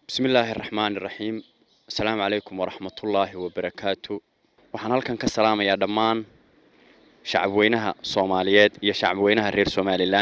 bismi illaahi araxmaani iraxiim assalaamu calaykum waraxmatullaahi wabarakaatu waxaan halkan ka salaamayaa dhammaan shacabweynaha soomaaliyeed iyo shacabweynaha reer somalilan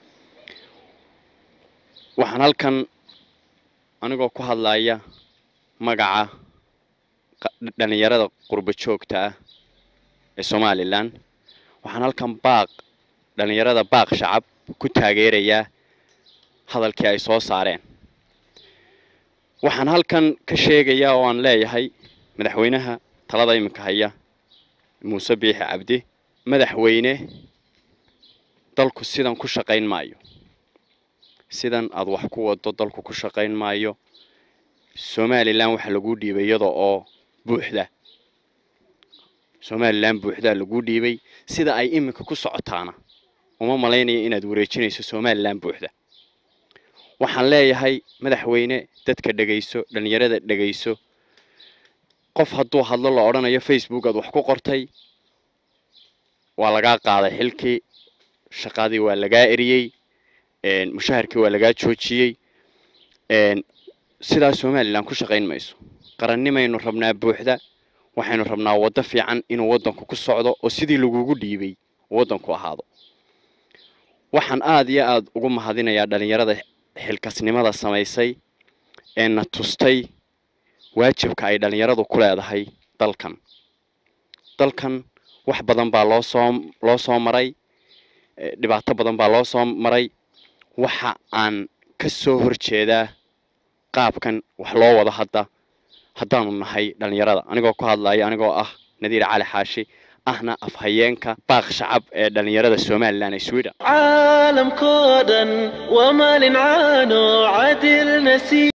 waxaan halkan anigoo ku hadlaya magaca dhalinyarada qurbo joogta ah ee somalilan waxaan halkan baaq dhalinyarada baaq shacab ku taageerayaa hadalkii ay soo saareen waxaan halkan ka sheegayaa oo aan leeyahay madaxweynaha talada iminka haya muuse biixi cabdi madaxweyne dalku sidan ku shaqayn maayo sidan aada wax ku wado dalku ku shaqayn maayo somalilan waxaa laguu dhiibay iyada oo buuxda somalilan buuxdaa laguu dhiibay sida ay iminka ku socotaana uma malaynayo inaad wareejinayso somalilan buuxda waxaan leeyahay madaxweyne dadka dhegayso dhalinyarada dhegayso qof hadduu hadlo la odhanayo facebook aad wax ku qortay waa lagaa qaaday xilkii shaqadii waa lagaa eriyey mushaharkii waa lagaa joojiyey sidaa somalilan ku shaqayn mayso qarannimaynu rabnaa buuxda waxaynu rabnaa waddo fiican inuu waddanku ku socdo oo sidii lagugu dhiibay waddanku ahaado waxaan aada iyo aada ugu mahadinayaa dhalinyarada xilkasnimada samaysay ee na tustay waajibka ay dhalinyaradu ku leedahay dalkan dalkan wax badan baa loo soo loo soo maray dhibaato badan baa loo soo maray waxa aan ka soo horjeedaa qaabkan wax loo wado hadda haddaanu nahay dhalinyarada anigoo ku hadlaya anigoo ah nadiir cali xaashi ahna afhayeenka baaq shacab ee dhalinyarada somalilan ee sweden caalamkoo dhan waa maalin caano cadil nasiib